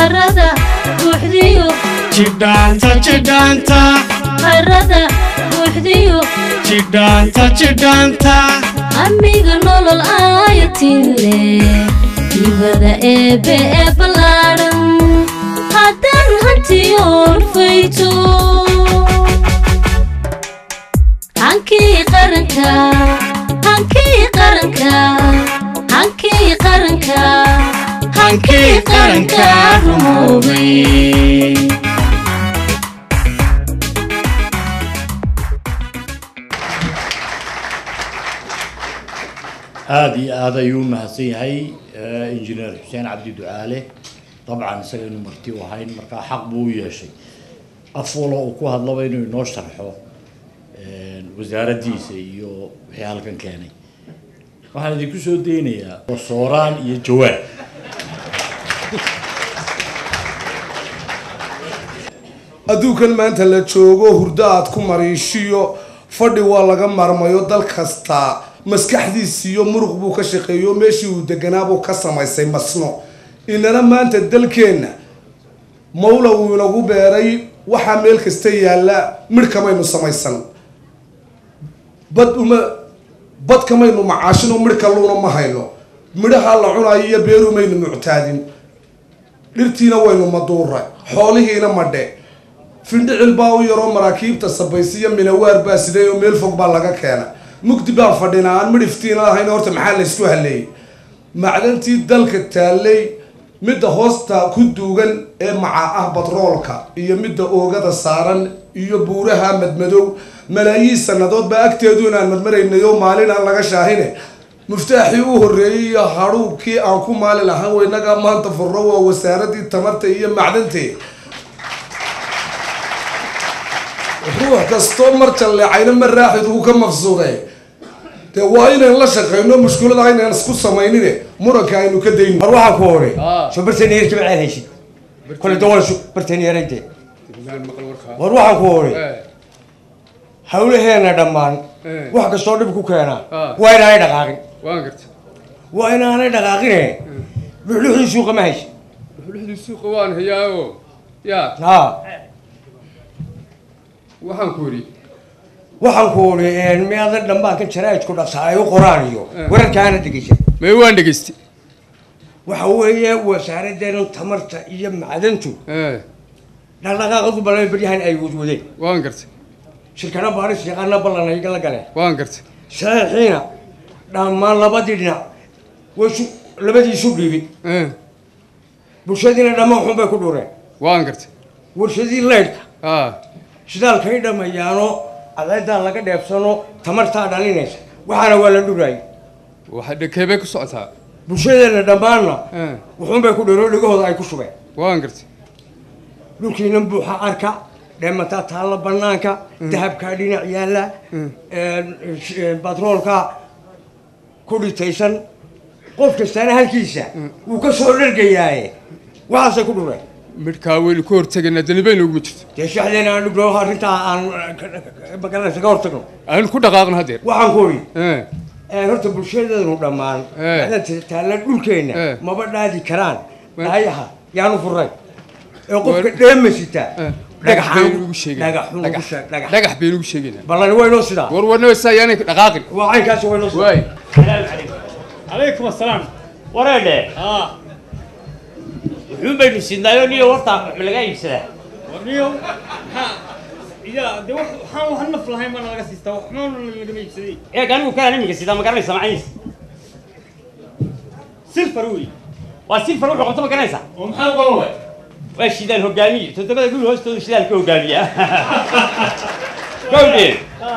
harada buuxdiyo jidhaanta jidhaanta harada buuxdiyo jidhaanta jidhaanta amiga nolol aayatile ibada eebe ee ballaadhan haddaan hantiyoon fayto hankii qaranka hankii qaranka hankii qaranka hankii qaranka rumoobay aada iyo aada ayuu u mahadsan yahay injineer xuseen cabdi ducaale dabcan isaga inu marti u ahayn markaa xaq buu u yeeshay af walo uu ku hadlaba inuu inoo sharxo wasaaraddiisa iyo wixii halkan keenay waxaan idinku soo daynayaa sooraan iyo jawaab adduunkan maanta la joogo hurdo aad ku mariishiyo fadhi waa laga marmayo dal kasta maskaxdiisiiyo muruq buu ka shaqeeyo meeshii uu deganaabuu ka samaysay masno inana maanta dalkeenna mawla wuu inagu beeray waxaa meel kasta yaalla midh kamaynu samaysan bad uma bad kamaynu macaashino midh kalluuna ma hayno midhahaa la cunayo iyo beerumaynu muctaadin dhirtiina waynu maduuray xoolihiina madhe findhicil baa u yaroo maraakiibta sabaysiyo minawaar baa siday oo meel fog baa laga keena mugdi baan fadhinaa aan midhiftiina lahayn horta maxaa laysku haleeyey macdantii dalka taallay midda hoosta ku duugan ee maca ah batroolka iyo midda oogada saaran iyo buuraha madmadow malaayiin sannadood baa agteedu inaan marmaraynayo maalin aan laga shaahine muftaaxii u horreeyey iyo hadhuubkii aan ku maali lahaan weynagaa maanta furro waa wasaaradii tamarta iyo macdantee ruux kastoo mar jalleecayna ma raaxid uu ka maqsuuday dee waa inaan la shaqeyno mushkulada inaan isku samaynine muranka aynu ka dayno war waxaan ku hore soo bartaniyer jimceel haysid kole dawal su bartaniyerayde war waxaan ku hore hawlaheena dhammaan wax kastoo dhib ku keena waa inaanay dhaqaaqin waan garta waa inaanay dhaqaaqine luxluxdii suuqa ma haysid luxdii suuqa waan hayaayo yaa ha waxaan ku yidhi waxaan ku hore miadan dhammaankan jaraa'idku dhaqsa ay u qoraan iyo wararkaana dhegeysan may waan dhegaystay waxa weeye wasaaraddeena tamarta iyo macdantu ee dhaqdhaqaaqadu ballan baryahan ay wadwadeen waan gartay shirkado baaris yaqaana ballan ay la galeen waan gartay saxiixiina dhammaan labadii dhinac way su labadii isu dhiibin ee bulshadiina dhammaan xun bay ku dhureen waan gartay warshadii leydhka aa shidaalkay dhammayaano cadceedaa laga dheebsano tamartaa dhalinaysa waxaana waa la dhuraayay waxa dhakeebay ku socotaa bulshadeena dhammaanna ee wuxuun bay ku dhiroo dhegahooda ay ku shubeen waan gartay dhulkiina buuxa arka dheemataa taalla banaanka dahabkaa dhinac yaalla batroolka ku dhitaysan qof kastaana halkiisa wuu ka soo dhargayaaye waxaasay ku dhureen midhkaa weynu ka hortegaynaa danibayna uguma jirto dee shaxdeena aan dhugno arrintaa aan magaranaysa ka hortagno aynu ku dhaqaaqno haddeer waxaan ku odhi ee horta bulshadeenu dhammaan Eh. macdanta taalla dhulkeenna Eh. maba dhaadi karaan Ma- dhaayaha yaanu furay ee qofka War- dheema sita ee. dhagax dhagaxaan baynu ugu sheegaynaa dhagax ugu dhagax sheeg dhagax dhagax baynu ugu sheegaynaa ballani waynoo sidaa war warna wasa ayaanay dhaqaaqin waa caynkaasi waynoo sidaa waay calaykum asalaam wareedhe wuxuun baynu sidnaayo niyo warta wax laga iibsadaa warniyo maxaa iya de wax waxaan wax naf lahayn baa laga siistaa wax maana lagama iibsaday eeg anigu kalaan iminka sidaa ma garanaysa macanis silfar wey waa silfar wuxuu qabto ma garanaysa oo maxaa qaban waay waa shidaal hogaamiye toddobada guri hoostooda shidaal ka hogaamiya gawdhe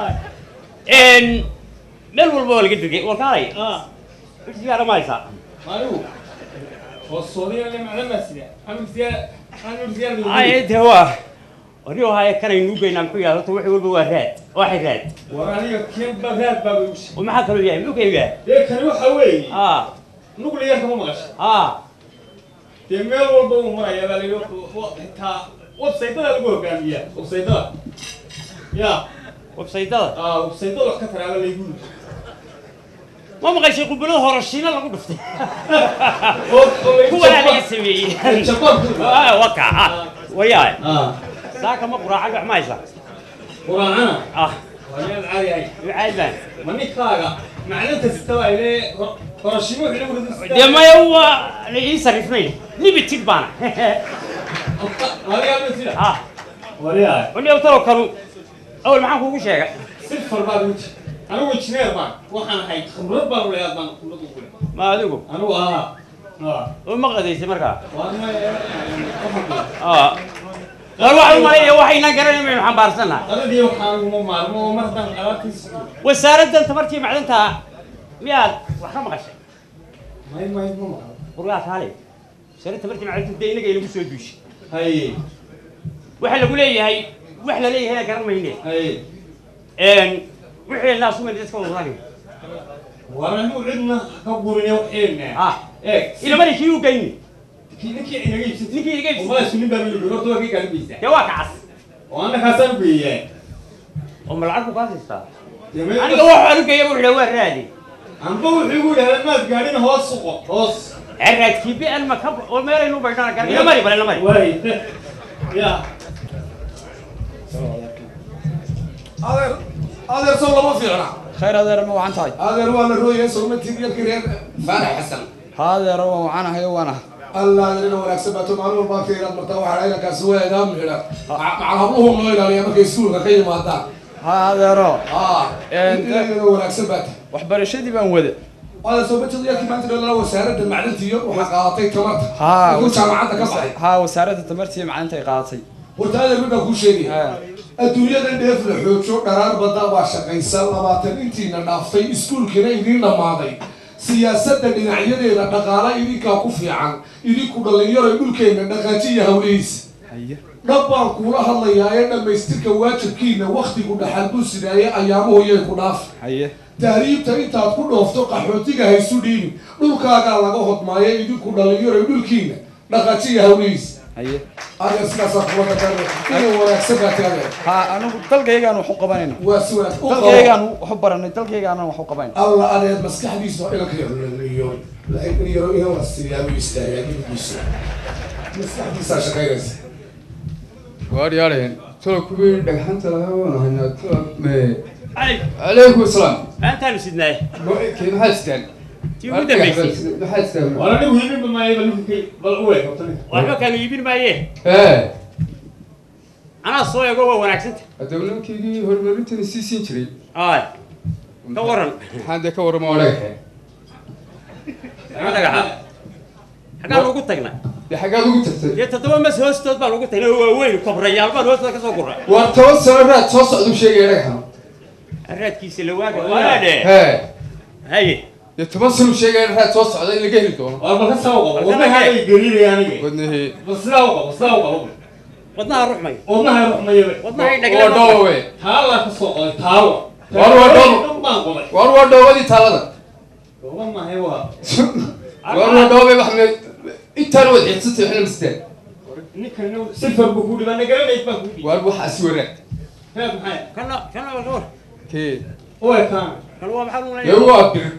meel walba waa laga degay warkaalay sigaara ma haysaa anigu oo soodiya le macdan baa sida amir siyaa amir siyaa ay de waa anigo haya kanaynu ugeynaa muxuu yahay horta wixii walba waa raad waxay raad war aniga keen baa raad baa bay usi oo maxaa kaloo yahay muxuu ka yahay dee kani waxa weeye aa nuclear kama maqashay aa dee meel walba uu maraya baa laga xitaa websaytada lagu hogaamiyaa websaytada ya websaytada aa websaytada wax ka taraaba laygu yidhi ma maqashay qubulada horashiina lagu dhuftay oo oo laygu kuwan aniga sameeyey Jabaabku. Ah, waka ah wayaay Ah. saaka ma quraacad wax ma haysa Quraacana. ah Waa meel caadi ah. ducaad baan Ma ninkaaga macdanta sita waa ile qorashimo wixii lagu rido dee maya waa la ii sarifnay limited baana Adiga ma sida. ah Wariyaa. wali awtalo kalu awal maxaan kuugu sheegay Sifar baa lagu jira. Anigu engineer baan. Waxaan ahay khibrad baan u leeyahay baan khibrad ugu leeyahay. ma adigu Anigu ah. Ah. oo ma qadaysay markaa Waa ma ah war waxaan umalaya waxaynan garanay maynu xambaarsannahay Qadadii waxaan uma maarmo oo mar haddaan alaabtiisa wasaaraddan tamartii macdanta miyaad wax ka maqashay may may ma maqlo. qurgaa kaale wasaaradda tamartii macdanta dee inaga inagu soo duushay Haye. waxa lagu leeyahay wax la leeyahay garan mayne Haye. wixii naas umay dadka wadani Waa inuu cidna ka gurinay waxeena. ah Eeg. ilamani kii u geyni Kii ninkii inaga iibsatay. ninkii inaga iibsatay. Umaa sunin baa milig. Horta waa kii kala geysaa. dee waa kacas oo anna kaasaan geeyeen oo ma lacag ku kaasaysaa aniga aniga wax anugeeya wuxuu waa raadi anba wuxuu igu yidhahdaa maad gaadhin hoos suqo hoos raadkii bi'an ma ka oo meelaynu baydhana garan ila mari bal ila mari waay ya adeer adeer sow lama fiicna khayr adeer ma wacan tahay adeer waa la rooyay sogmatig yarkii reer faanax xasan haa adeer waan wacanahayo waan ah allah adeerina wanaagsan baato maalin walba agta inaad martaa waxaa inankaasi waa eedaa midha macal habluhu loo ilaaliya markay iskuulka ka yimaadaan haa adeero aa Een, inayna wanaagsan baata waxbarashadii baan wada adeer sogmatig yarkii maanta dhalala wasaaradda macdinta iyo waxaa qaadatay tamarta haa inuu jaamacadda ka baxay haa wasaaradda tamartii macdinta ay qaadatay horta adeer mid baan kuu sheegaya haa adduunyada dheef la xoojo dharaar badda baa shaqaysa labaatan intiina dhaaftay iskuulkiina idiin dhammaaday siyaasadda dhinacyadeeda dhaqaale idinkaa ku fiican idinku dhallinyaro dhulkeenna dhaqaajiya hawlihiisa haye dhab baan kuula hadlayaa ee dhammaystirka waajibkiina wakhtigu dhaxal buu sidaaye ayaamuhu yay ku dhaaf haye tahriibta intaad ku dhoofto qaxootiga haysu dhiibin dhulkaagaa laga hodmaaye idinku dhallinyaro dhulkiina dhaqaajiya hawlihiisa haye adeer sidaasaa kula dhaqaaqay inay wanaagsan baa taagay haa anigu dalkaygaan wax u qabanayna waa si wanaagsan u qabo. dalkaygaan wax u baranay dalkaygaan wax u qabanay alla adeed maskaxdiisa waa inanka yarolaniyo yaro inan la siiyaa buu istaagaa gilgiisa maskaxdiisaa shaqaynaysa waaryaareen tolo kuwii dhagxanta lahaa waan haynaa tolo me cali calaykum asalaam maantaanu sidnaay kee maxaad sitaan tii ugu dambaysay maxaad sitaan waa anigu hiibinba maayo bal ninkii bal u eeg horta ninka waxba kaanu iibin maaye ee anaa soo eego waa wanaagsanta haddaba nimankaygii horumarinteeda sii siin jiray ay ka waran maxaan dee ka warrama oo dhagaxe ma dhagaxa xaggaan ugu tagnay dee xaggaad ugu tagtay dee toddoba mas hoostood baan ugu tagnay oo waaweyn kobrayaal baan hoostooda ka soo gurray waa toban sano raad soo socduu sheegaya dhagaxan raadkiisa la waaga waadhe hee haye dee toban sano sheegaya raad soo socda in laga heli doono waa bal ka saa u qabo Bal ka wadnaha dhagee. ay geliinaya aniga wadnahee bal sidaa u qabo sidaa u qabo wadnaha ruxmay wadnaha ruxmayaba wadnahay waa dhagle dhoowe taala ka soo qoday taalo War, war, war. dhan baan qoday waar waa dhoobadii taalada oga mahay waa waar waa dhoobe wax me intaan wad xiidsatay waxna mastaan ninkan silfar buu ku dhibaa nagaranayd baa ku dhibi waar waxaasi wanaag reer maxay kana kana waa kawar kee u ekaan kana waa maxaa dee lunay waa bir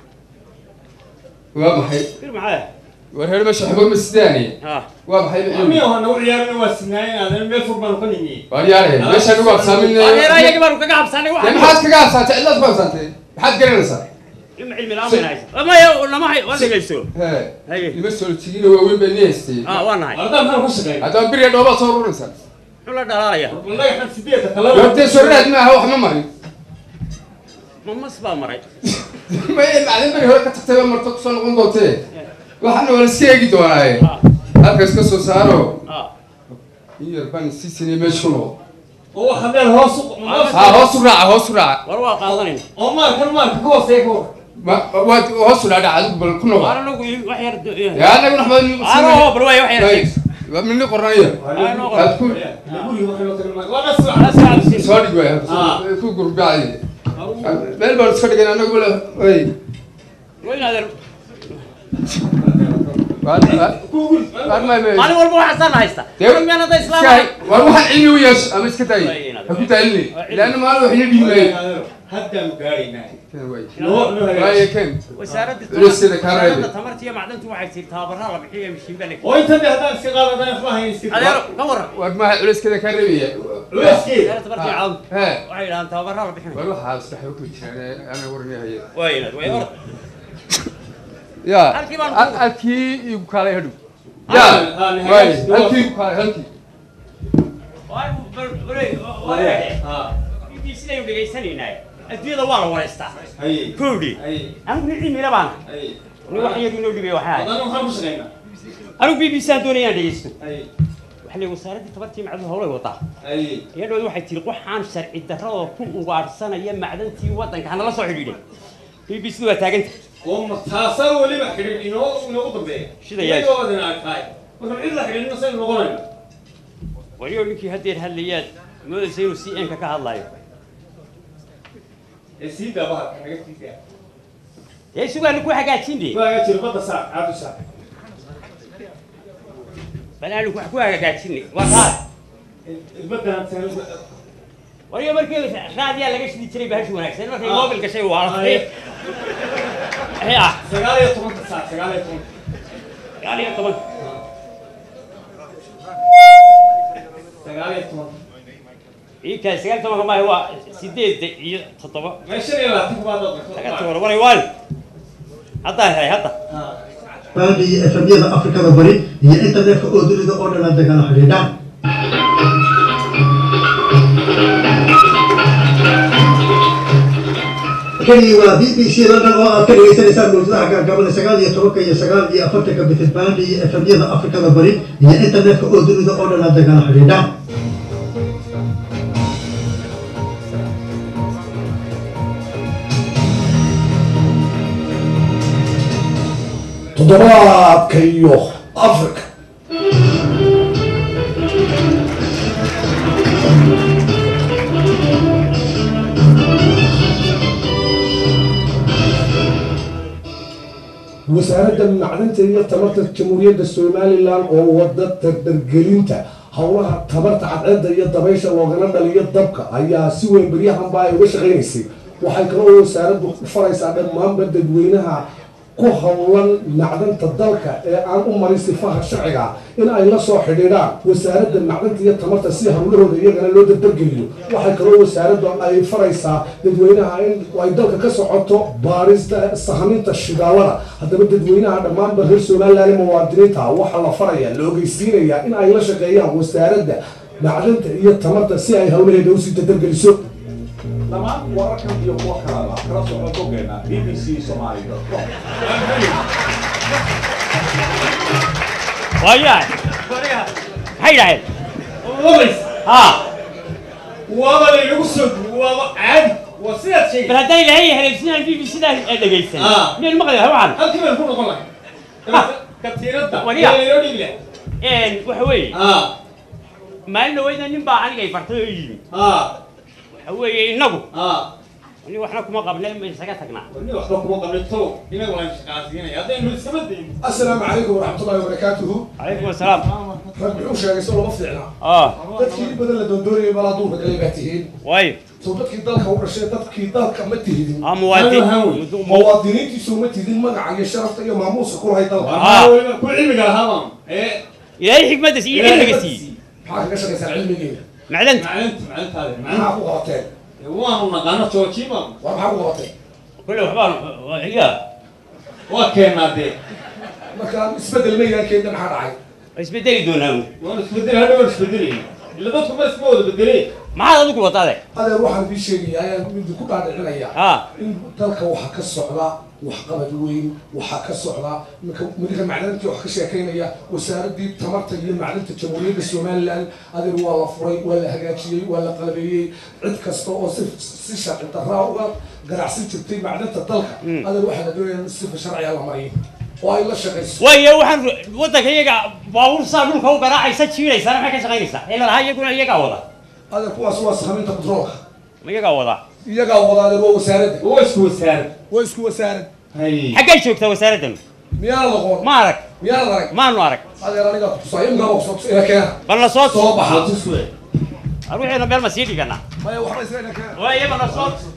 waa maxay bir maxaa waar reer meesha waxba ma sidaani ha waa maxay ami macluum oo nagu ciyaarina waa sinaayen aadan meel fur baan ka nimi waar yaareen meeshaan ugu habsaamin adeera iyaga baanu kaga habsanay dee waxa maxaad kaga habsaantay cidaad ku habsaantay maxaad garanaysaa ilma cilmi la'aan bayna haysa maya lama hay waa dhegayso hee haye nima soo tigiina waaweyn baa nii haystay ah waa nahay ardaa maxaan ka shaqeyn haddaba biriya dhoobaad soo ururaysaa muxuu la dhalaalaya bal dhagaxan sideedka kala waar dee soo raad maaha wax ma marin mamas baa maray maya macdin beri hore ka tagtay baa marto kusoo noqon doontee waxaana waa la iska eegi doonaaye ah halkaas ka soo saaro ah in yar baan sii sinay meesha ku noqdo oo waxa dheer hoos u haa hoos u raaca hoos u raaca war waa qaadanayna oo maalkan maalka ka hooseeya ka war ma waad hoos u dhaadhac adigu bal ku noqo waar anagu wax yar yaa anagu naxmad aro bal waay wax yar sheeg waa midni qornaya Ah, noo qor. aad ku guriga waxay loo tagnaa waa nas Ana saac siin soo dhig waay Ah. ku gurbacay meel baan iska dhigan anagu le way weyn adeer waan waan ma ma maalin walba waxaa saan haysta Dee- Anigu miyaan hadda islaam iska ahay waan waxaan cilmi u yeesho ama iska daay ha ku daayini ilaana maalin wax ina dhiimaye haddaanu gaadhaynaa Ken way. Noo- noo hagaajin. Waaye Ken. wasaaradda Culaysyada kaa reebi. wasaaradda tamarta iyo macdanta waxay tii tababaraa la bixiyo mishiin baa la oo intan de haddaan iska qaadadaan waxba hayn iska adeero ka waran Waa maha culayskeda kaa reebaya. culeyskeeda wasaaradda tamarta iyo macdanta He. waxay yidhahdaan tababaraa la bixinayo War waxaa sadex ku jiraan ana warinahay. waa inaad way orod Ya. Halkii baan Al- ku- Halkii igu kaalay hadhow. Ah, Ya. ah, ni Waaye hagaajin. halkii igu kaalay halkii. Ah, siday u dhegaysanaynaa adduunyada waa la wareystaa haye kowdhi haye anigu nin cilmila baana haye ni wax iyagu inoo dhibay waxaa ahay haddana waxaan ku shaqaynaa anigu b b c aan doonaya inaan dhegeysto haye waxaa leeyahay wasaaraddii tabartii macduhu howlay wadaa haye iyadhood waxay tiri waxaan sharci darradoo ku ugaadhsanaya macdantii waddanka hanala soo xidhiidhay b b c waa taaganta oo ma taasaa weliba xidhiidh inoo inoogu dambeeya Sida yaay. iyagoo idin arkaay marka cid la xidhiidhina saynu noqonayno waliyo ninkii haddeer hadlayaad moodaysa inuu c n ka ka hadlayo ee sii daabaha naga tiigaa dee sugaanu ku hagaajinde waaga jiro badda saar caadu saar bal aanu wax ku hagaajinay waa kaa baddan saan waliyo markii raadiyaa laga shidi jiray bahashi wanaagsan markay Ah. mobil gashay waa Ah, ee ah sagaal iyo tobanka saar sagaal iyo tobanka sagaal iyo toban sagaal iyo tobanka iinkaas sagaal tobanka maaha waa sideedda iyo toddoba meeshan iyo labaatan kubaad laga toban waray waan haddaan helay hadda baadhi iyo efemyada afrikada bari iyo internetka oo dunida oo dhan aad dagala xidhiidhaan kani waa b b c london oo aad ka dhagaysanaysaan mawjadaha gaagabada sagaal iyo tobanka iyo sagaal iyo afartanka bitin baadhi iyo efemyada afrikada bari iyo internetka oo dunida oo dhan aad dagala xidhiidhaan toddobaadka iyo africa wasaaradda macdanta iyo tamarta jamhuuriyadda somalilan oo wada dardargelinta howlaha tamarta cadceedda iyo dabaysha loogana dhaliyo dabka ayaa si weyn beryahanba ay uga shaqaynaysay waxay kaloo wasaaraddu u faraysaa dhammaanba dadweynaha ku howlan macdanta dalka ee aan u marin sifaha sharciga in ay la soo xidhiidhaan wasaaradda macdanta iyo tamarta si howlahooda iyagana loo dardargeliyo waxay kaloo wasaaraddu ay faraysaa dadweynaha in ay dalka ka socoto baarista sahminta shidaalada haddaba dadweynaha dhammaanba reer somaliland ee muwaadiniinta waxaa la faraya la ogeysiinayaa in ay la shaqeeyaan wasaaradda macdanta iyo tamarta si ay howlaheeda usii dardargeliso dhammaan wararkan iyo kuwa kalaba kala socdo boggeena b b c somali waayahay maxay yidhaaheen wabays haa waaba laynagu soo duubo waaba caadi waa sidaad sheegay bal haddaan ilaahay haleelsinaan b b sidaa dhegaysan Ah. miyaynu maqli lahay waxaan halkii baynu ku noqon lahay katiinadda Wariya. ee laynoo dhiibi lahay een waxa weeye ah maalin dhaweyda nin baa aniga ay fartay oo yimi ah waxa weeye innagu ah ani waxna kuma qabna ma isaga tagnaa wani waxba kuma qabnin tow inagu waan shaqaasiinaya haddaynu iskama dayin asalaamu calaykum waraxmatullahi wabarakaatuhu calaykum asalaam rag muxuu sheegay soo lama fiicna ah dadkii in badan la doondoonayay bal hadduu nagalay baa tihiin waayo soo dadkii dalka u dhashay dadkii dalka ma tihidin ah muwaadin muwaadiniintiisu ma tihidin magaca iyo sharafta iyo maamuuska ku lahay dalka Ah. weliba ku cilmiga lahaabaan ee ilaahay xikmadda siiyo cilmiga siiye maxaa kaga shaqaysaan cilmigeena macdanta maclinta maclintaade maxaa ku qabateen waanu naqaano joojiiba war maxaa ku qabateen kule waxbaan ya waa keennaa dee marka isbedel maydaan keenta maxaa dhacay waa isbedeli doonaa waan isbedel hadha waan isbedelayna ila dadku ma isma wada bedelee maxaad adigu wadaade adeer waxaan bii sheegaya ayaan midi ku dhaadhicinayaa ah in dalka waxaa ka socda waxqabad weyn waxaa ka socda minka midka macdintii wax ka sheekaynaya wasaaraddii tamarta iyo macdinta jamhuuriyadda somaliland adeer waa la furay waa la hagaajiyey waa la qalabeeyey cid kasta oo si si sharci darraa uga ganacsan jirtay macdinta dalka adeer waxaa la doonaya in sifa sharciga la mariyo oo ay la shaqayso waayo waxaan waddanka iyaga baabuur saa dhulka u garaacaysa jiiraysaana maxay ka shaqaynaysaa ila lahaa iyaguna iyagaa wada adeer kuwaas waa sahaminta batroolka ma iyagaa wada iyagaa wada adeer waa wasaaradda waa isku wasaarad waa isku wasaarad hay xaggay joogtaa wasaaraddan miyaana noqon ma arag miyaana arag maanu arag adeer aniga kutusaayo imkaa kusoo ina keena bal na soo soo baxa tuswe ruuxiina meel ma sii dhiganaa maya waxba isla ina keena waayo bal na soo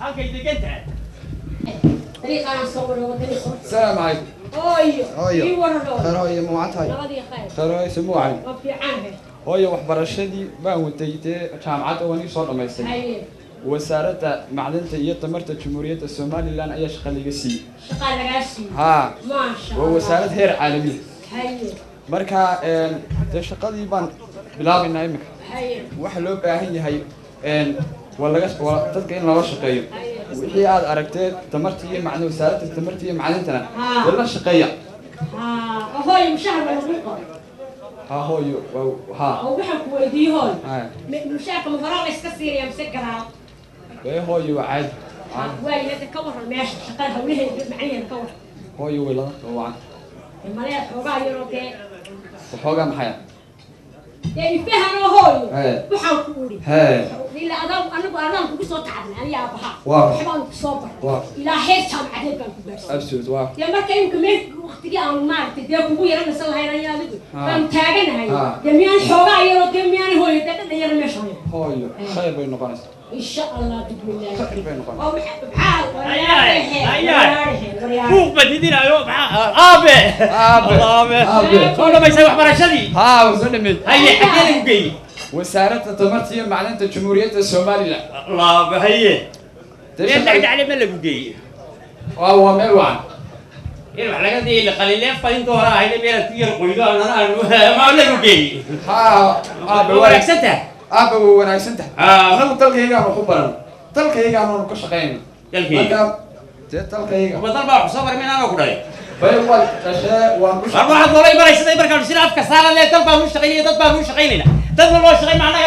halkay degan tahay طريقة نصور وطريقة السلام عليكم هاي هاي في ورا خير هاي موعد نبضي خير خير هاي سمو علي ما في عنها hooyo waxbarashadii baan watay dee jaamacadda waan ii soo dhammaystay هاي wasaaradda macdanta iyo tamarta jamhuuriyadda somalilan ayaa shaqa laga siiyey شغال راسي haa ما شاء waa الله wasaarad heer caalami هاي marka een, dee shaqadii baan bilaabaynaa imika هاي waxa loo baahan yahay een, waa laga waa dadka in loola shaqeeyo wixii aad aragtee tamarta iyo macdan wasaaradda tamarta iyo macdantana ها dee la shaqeeya ها هاي مشاهد ولا بقى haa hooyo waa haa أو بحب ودي هاي haa مشاهد مفرغ يسكسير يا مسكرها ee hooyo waa caadi واي لا تكور ماشي شغالها وليه معين كور hooyo way lada wacan الملاك حوغا يروكي waxoogaa maxaya يعني فهنا هاي هاي. وحاول كوري hee إلا أنا أنا أنا كنت صوت تعبنا أنا يا أبها واضح. وحبان صوبر واضح. إلى حير كان عدل كان كبرس absolute waa يا ما كان يمكن وقتي أنا ما أعرف تدي أبوه يرى نسال هاي رأي هذا ها. فهم تاجن هاي ها. يميان حوغا يرو يميان هو يتكلم يرى مش هاي hooyo khayr bay noqonaysaa إن شاء الله بإذن الله khayr bay noqonaysaa أو بحب بحال buuq baad hidinaayo maxaa aabe aabe aabe aabe soo dhamaysay waxbarashadii haa waan soo dhameed haye xagee lagu geeyey wasaaradda tamarta iyo macdanta jamhuuriyadda somalilan laaba haye Dee meel shaqada- dhacdhacle ma lagu geeyey waa waa meel wacan in wax laga dayay qalileef badinta hore ahayde meelaad ku yar qoydo anana ma lagu geeyey haa aabe waa waa wanaagsan tahay aabe way wanaagsan tahay Ah. anagu dalkaygaanu ku baran dalkaygaanu ka shaqaynay dalkayga marka dee dalkayga badal baa wax soo baray minaanoo ku dhalay bay waa dhashee waan ku war waxaad noola imanaysaday markaan sida afka saara lee dal baan u shaqaynaya dad baan u shaqaynayna dadna loo shaqay macnaha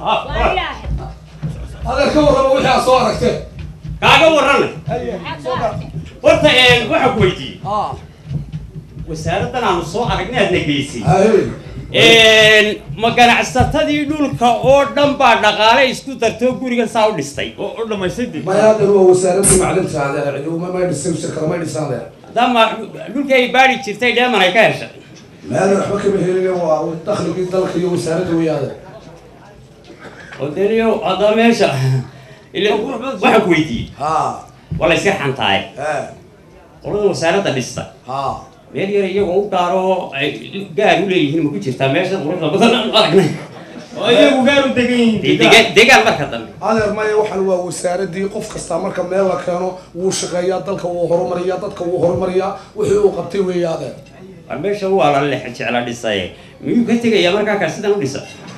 adeer ka warrama wixii aad soo aragteen kaaga warrana horta een waxaa ku weydiiyey wasaaraddan aanu soo aragnay aadna geysay een ma ganacsatadii dhulka oo dhan baa dhaqaale isku dartoo gurigan saa u dhistay oo u dhamaystay dib maya adeer waa wasaaradda macdanta adeer ciiduma may dhisin shirkada may dhisan adeer dama dhulkii ay baari jirtay dheeman ay ka heshay maadan waxba kama helin waa dakhligii dalka iyo wasaaradda wey adeer odaniyo hadda meesha ila waxaa ku weydiiyey haa waa la iska xantaay haa qolada wasaaradda dhista haa meel yar iyagoo u gaaro ay gaar u leeyihiin ma ku jirtaa meesha quruxda badan aan u aragnay oo iyagu gaar u degan yihiin Dee degaan degaan marka dambe adeer maya waxaan waa wasaaradii qof kasta marka meel la keeno wuu shaqeeyaa dalka wuu horumariyaa dadka wuu horumariyaa wixii uu qabtay weeye adeer war meesha waa la lex jecla dhisaye miyuu ka tegayaa markaa kaa sidan u dhisa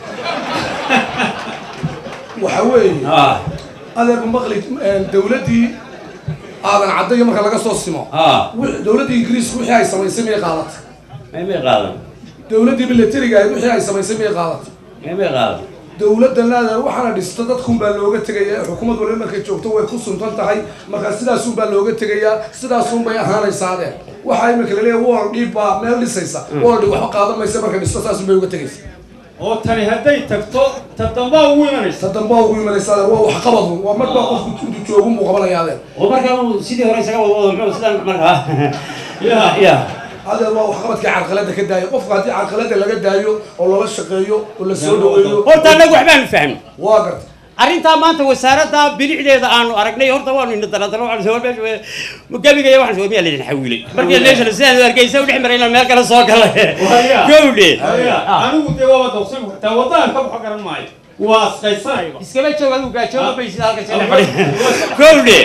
waxa weeye ah adeer maqli dawladdii aadan caddayo marka laga soo simo ah wi- dawladdii ingiriisku wixii ay samaysay miyay qaadatay may may qaadan dawladdii militariga ahayd wixii ay samaysay miyay qaadatay may may qaadan dawladdan adeer waxaana dhista dadkunbaa looga tegaya xukuumad waliba markay joogto way ku suntan tahay marka sidaasunbaa looga tegayaa sidaasunbay ahaanaysaa adeer waxaa imika laleeyahay wal dhiib baa meel dhisaysa wal dhib waxba qaadan maysa marka dhisto saasunbay uga tegaysa oo tani hadday tagto ta dambaa ugu imanaysa ta dambaa ugu imanaysa adeer waa waxqabad waa mar baa qofku intuu joogun buu qabanaya adeer oo markaa uu sidii hore isaga wadwado muxuu sidan markaa ya ya adeer waa waxqabadkii carqalada ka daayo qofka haddii carqalada laga daayo oo lala shaqeeyo oo la soo dhaweeyo horta annagu waxbaanu fahmay waa garta arrintaa maanta wasaaradda bilicdeeda aanu aragnay horta waanu ina daladalo waxaan soo meesha gabigaya waxaan soo miyaa laydin xawiilay markii meesha sidaan hargeysa u dhex maray inaan meel kale soo galay gowdhe anigu dee waaba dawsan taa waddadan ka baxo garan maayo waa asqaysanayba iskaba joog adigu gaajooba bay sida halka soo fadhi gowdhe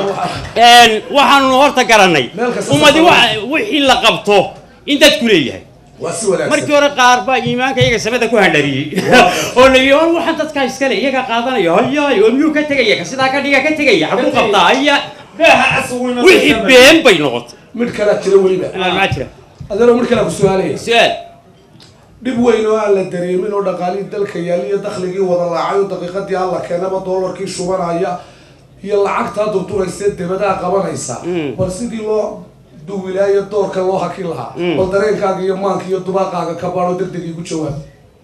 waxaanu horta garanay Meel kasta ummadi safar wa- wixii la qabto in dadku leeyahay waa si wanaagsan markii hore qaar baa iimaanka iyaga samada ku handhariyey oo la yidhi "War waxaan dadkaa iskale iyaga qaadanaya hayaay oo miyuu ka tegaya ka sidaa ka dhiga ka tegaya xaguu qabtaa haya beeha casawina wixii been bay noqotay mid kalaa jira weliba maa jira adeero mid kalaa ku su-aalaya su-aal dhib weyn oo aan la dareemin oo dhaqaalihii dalka yaal iyo dakhligii wada laacay oo daqiiqadii alla keenaba doolarkii shubanaya iyo lacagtaa durturaysa debadaa qabanaysa bal sidii loo duwilaayo doorka loo hakin lahaa bal dareenkaaga iyo maanka iyo dubaaqaaga ka baadho degdeg igu jawaab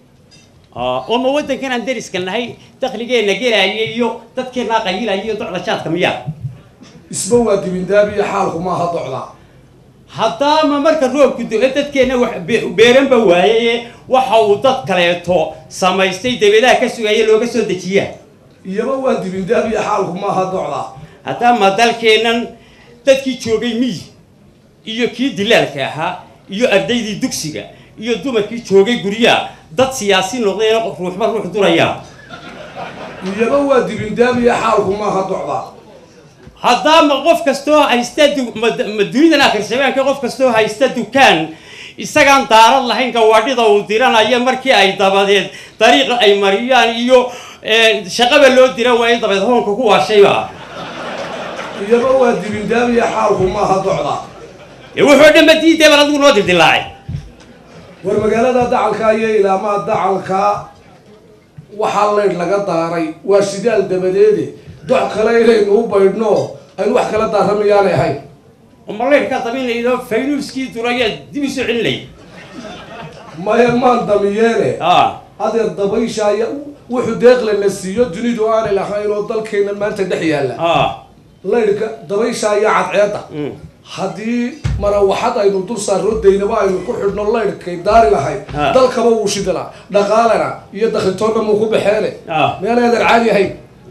oo ma waddankan aan deriska nahay dakhligeenna gelaya iyo dadkeennaa qayilaya iyo docda jaadka miyaa isba waa dibindaabi iyo xaalku maaha docdaa haddaama marka roobku do dadkeenna wax be- beeranba waayaye waxa uu dad kaleeto samaystay debedaha ka sugaya looga soo dejiyaa iyaba waa dibindaabi iyo xaalku maaha docdaa haddaama dalkeennan dadkii joogay miyi iyo kii dilaalka ahaa iyo ardaydii dugsiga iyo dumarkii joogay guryaha dad siyaasi noqdeen ruuxba ruux duraya iyaba waa dibindaamiya xaalku maaha docda haddaama qof kastoo haysta du- ma ma dunidan akhirsabaanka qof kastoo haysta dukaan isagaan daarad lahayn gawaadhida uu diranayo markii ay dabadeed dariiqa ay mariyaan iyo eh, shaqaba loo dira waayo dabeed hoonka ku waashayba iyaba waa dibindaamiya xaalku maaha docda ee wuxuu dhan ba diidee bal adigu noo dildilaacay war magaalada dacalka iyo ilaamaha dacalka waxaa leydh laga daaray waa shidaal dabadeede dox kale inaynu u baydhno aynu wax kala daaramayaanay ahayn ma leyrkaa daminaydo faynuuskii duraya dib isu celinay maya maan damiyeene adeer dabaysha aya wuxuu deeqle la siiyo dunidu aanay lahayn oo dalkeena maanta dhex yaalla leydhka dabaysha iyo cadceedda haddii marawaxad aynu dul saarro daynaba aynu ku xidhno leydhkay daari lahayd Ah. dalkaba wuu shidilaa dhaqaalena iyo dakhitoonna muu ku baxeene meel eedan caadi ahayn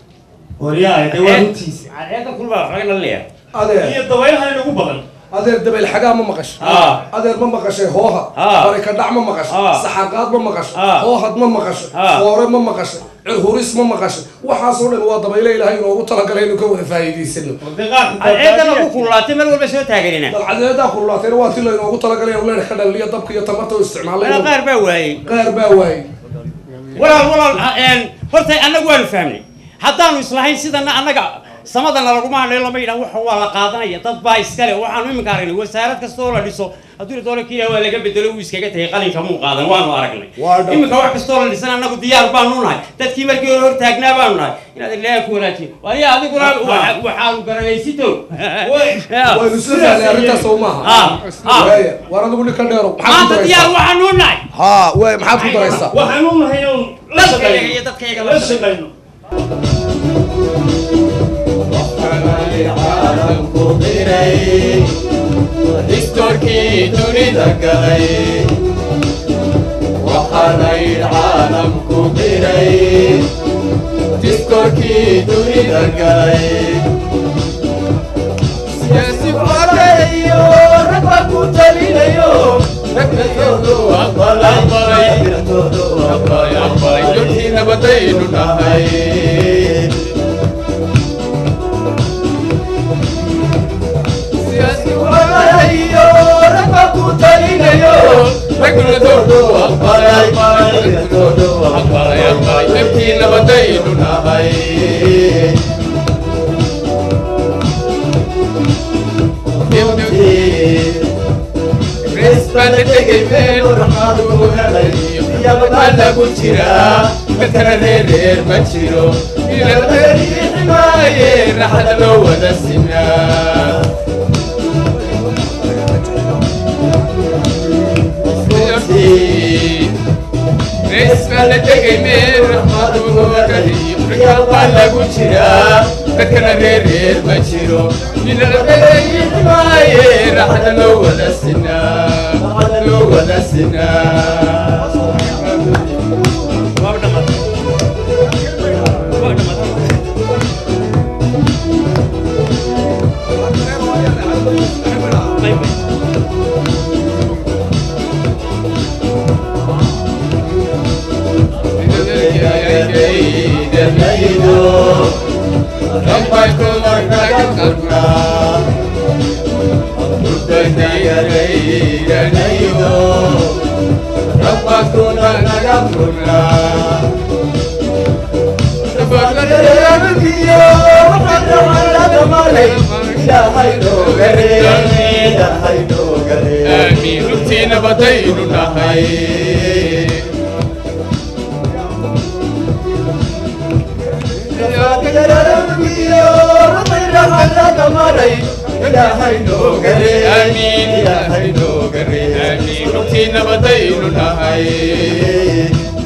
cadceedda kulba waxlaga leeyahay adeer iyo dabaylaha inagu badan adeer dabayl xagaa ma maqashay Ah. adeer ma maqashay hooha Ah. barikadhac ma maqashay Ah. saxarqaad ma maqashay Ah. hoohad ma maqashay Ah. foore ma maqashay cirhuris ma maqashay waxaasoo dhan waa dabayle ilaahay inoogu talagalay inuu ka wada faa'iidaysano cadceedda lagu kululaatay meel walba soo taaganina dalcadeedaa kululaatayna waa ti laynoogu talagalay inuu leedh ka dhaliliyo dabka iyo tamarta u isticmaalay Walaal qaar baa waayey qaar baa waayey walaal walaal ha- een, horta annagu waanu fahmnay haddaanu islahayn sidana annaga samadana laguma hadlayo lama yidhaha waxa waa la qaadanaya dad baa iskale waxaanu iminka aragnay wasaarad kasta oo la dhiso hadduu la doono kiila waa laga bedelo wuu iskaga tagay qalinka muu qaadan waanu aragnay dhab. iminka wax kastoo la dhisan annagu diyaar baanu nahay dadkii markii hore hor taagnaa baanu nahay inaad ilaaha ku wanaajiyo waliya adiguna waxa- waxaanu garanaysito waynu isla fahnay arrintaas oo maaha Ah, ah. Waaya, waar adigu nin ka dheero maxaad ku maanta diyaar daraysaa waxaanu nahay haa waay maxaad ku daraysaa waxaan u nahay oon la dadkayga shaqayno iyo dadkayga la shaqayno Distorkii dunida galay waxaanay caalamku diray distorkii dunida galay siyaasi fakayo ragba ku talinayo ragayoodu aqbalay aqbalay aqbalay duntii nabadaynu nahay siyaasi fakayo ragba ku talinayo ragayoodu aqbalay aqbalay aqbalay duntii nabadaynu nahay lagu jira dadkana reereer ma jiro ilareeriximaaye raxda loo wada sinaa rees baa la tegay meel raxmadu gariyo rikaal baa lagu jiraa dadkana reereer ma jiro ilareeriximaaye raxda loo wada sinaa raxda loo wada sinaa آمين رتي نبتين نهي آمين آمين رتي نبتين نهي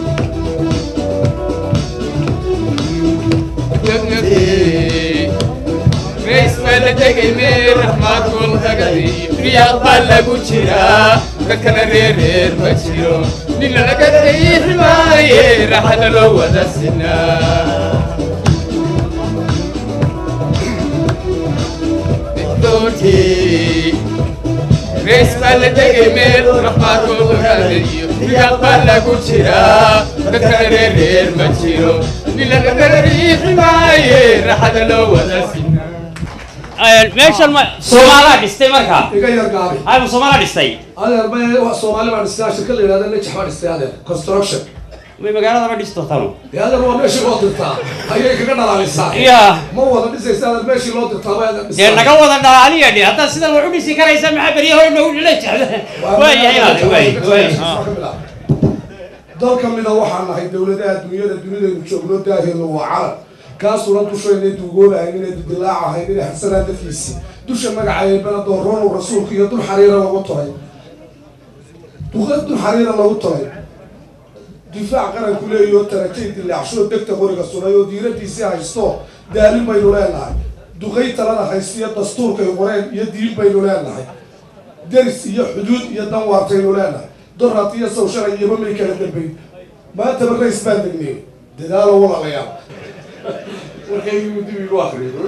reis baa la tegay meel raxmaad golhagadi riyaaq baa lagu jiraa dadkana reereer ma jiro nina laga dayiximaaye raxada loo wada sinaa aroortii rees baa la tegay meel raxmaadkoodu raadayo riyaaq baa lagu jiraa dadkana reer reer ma jiro nilana kala riixi maaye raxada loo wada sinaa meeshan ma soomaalaa dhistay markaa iga yar gaabi ayma soomaalaa dhistay adeer ma wa soomaali baa dhistaa shirka la yidhahda najax baa dhistay adeer construction may magaalada ma dhisto tanu dee adeer waa meeshii loo dirtaa ayay kaga dhalaalisaa Ya. ma wada dhisaysa adeer meeshii loo dirtaa bay adeer dee naga wada dhalaaliya dhe haddaad sidan wax u dhisi karaysa maxaa beryaho nagu dhila jecda waayahay inaad waay waay dal ka mida waxaan nahay dowladaha dunyada dunidaynu joogno daaheenu waa calan kaasuuna dushayna duugoobahayn inay dudilaacahayn inay xarsanaan dadkiisi dusha magacayeebana dooroonu rasuulka iyo dul xariira lagu tolay duqa dul xariira lagu tolay difaac qaranku leeyaho tarajay dilaacsho degta qoriga sunay oo diiradiisii haysto daalin baynu leenahay duqay talada haystiyo dastuurkay qoreen iyo diin baynu leenahay deris iyo xuduud iyo danwaartaynu leenahay doraad iyo saw shalay iyaba may kala dambayn maantaba rays baan degnay dadaalo walaalayaal warkaygiibu dib igu akriyo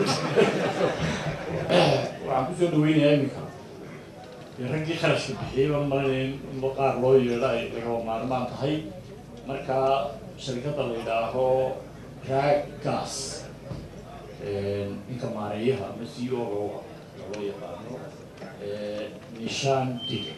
waxaan kusoo dhaweynayaa iminka dee raggii kharashka bixiyey baan malinayn inba qaar loo yeedho ay lagaba maarmaan tahay marka sharikadda la yidhaaho raag gas ninka maareeyaha ama c o o loo yaqaano nishaan dige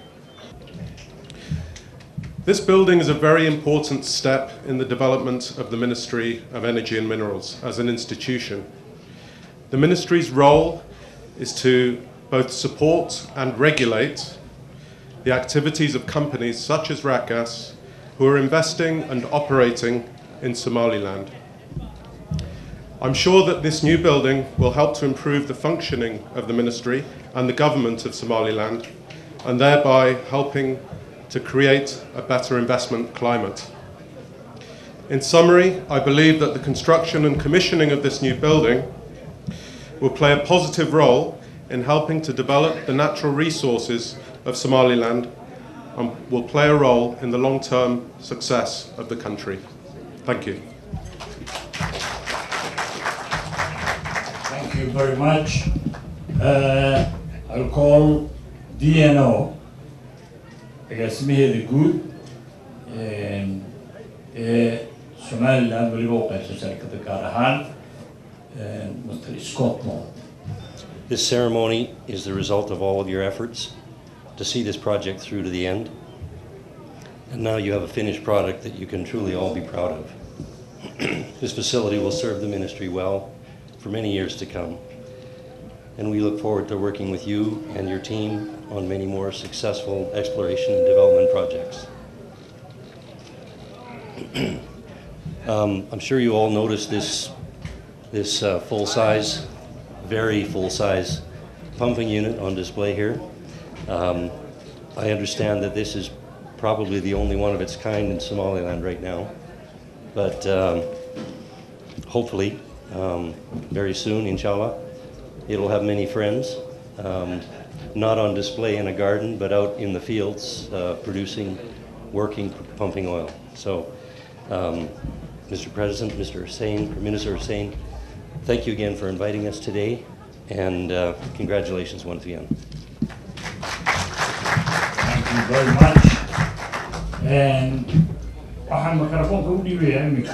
This building is a very important step in the development of the Ministry of Energy and Minerals as an institution. The Ministry's role is to both support and regulate the activities of companies such as Ratgas who are investing and operating in Somaliland. I'm sure that this new building will help to improve the functioning of the Ministry and the government of Somaliland and thereby helping to create a better investment climate. In summary, I believe that the construction and commissioning of this new building will play a positive role in helping to develop the natural resources of Somaliland and will play a role in the long-term success of the country. Thank you. Thank you very much. Uh, I'll call DNO agaasimaheeda guud ee somaliland weliba u qaybsan sharikada gaar ahaan mr scott moore This ceremony is the result of all of your efforts to see this project through to the end. And now you have a finished product that you can truly all be proud of. this facility will serve the ministry well for many years to come. And we look forward to working with you and your team on many more successful exploration and development projects. um, I'm sure you all noticed this, this uh, full-size, very full-size pumping unit on display here. Um, I understand that this is probably the only one of its kind in Somaliland right now, but um, hopefully, um, very soon, inshallah, it'll have many friends. Um, not on display in a garden, but out in the fields uh, producing, working, pumping oil. So, um, Mr. President, Mr. Hussein, or Minister Hussein, thank you again for inviting us today, and uh, congratulations once again. Thank you very much. And waxaan mikrofoonka u dhiibayaa iminka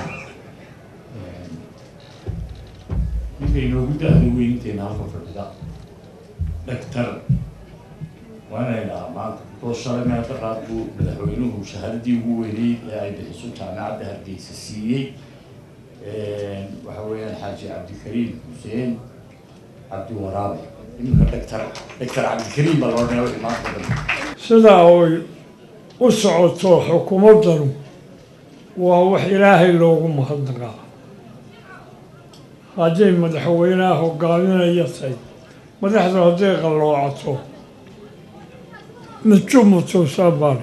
ninka inoogu da-da weynteena halka fadhida dhaktar waa inay dhahaa maanta oo shalay meelka qaad buu madaxweynuhu shahaadadii ugu weyneyd ee ay bixiso jaamacadda hargeysa siiyey waxa weeyaan xaaji cabdikariim xuseen cabdi waraabe iminka dhaktar dhaktar cabdikariim baa loo dheewa maanta dhan sidaa oy u socoto xukuumaddanu waa wax ilaahay loogu mahadnaqaa hadday madaxweynaha hogaaminaya tahay madaxdu hadday qalloocato mijumutusaabari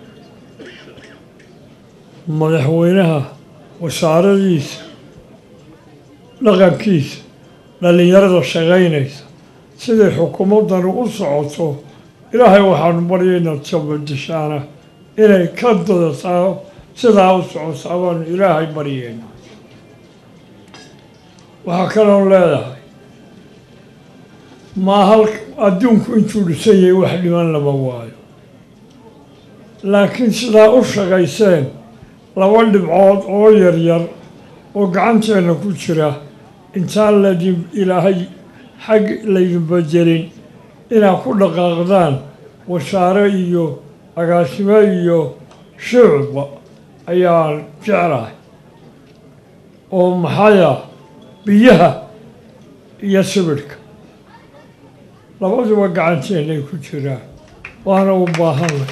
madaxweynaha wasaaradiisa dhaqankiisa dhallinyarada shaqaynaysa siday xukuumaddanu u socoto ilaahay waxaanu baryaynaa jabadishaana inay ka dadataa sidaa u socotaa baanu ilaahay baryaynaa waxaa kaloon leedahay ma hal adduunku intuu dhisan yahay wax dhiman lama waayo laakiin sidaa u shaqayseen laba dhibcood oo yaryar oo gacanteenna ku jira intaan laydin ilaahay xag laydin bedelin inaad ku dhaqaaqdaan wasaare iyo agaasimo iyo shucba ayaan jeclahay oo maxaya biyaha iyo sibidhka labaduba gacanteennay ku jiraan waana u baahanay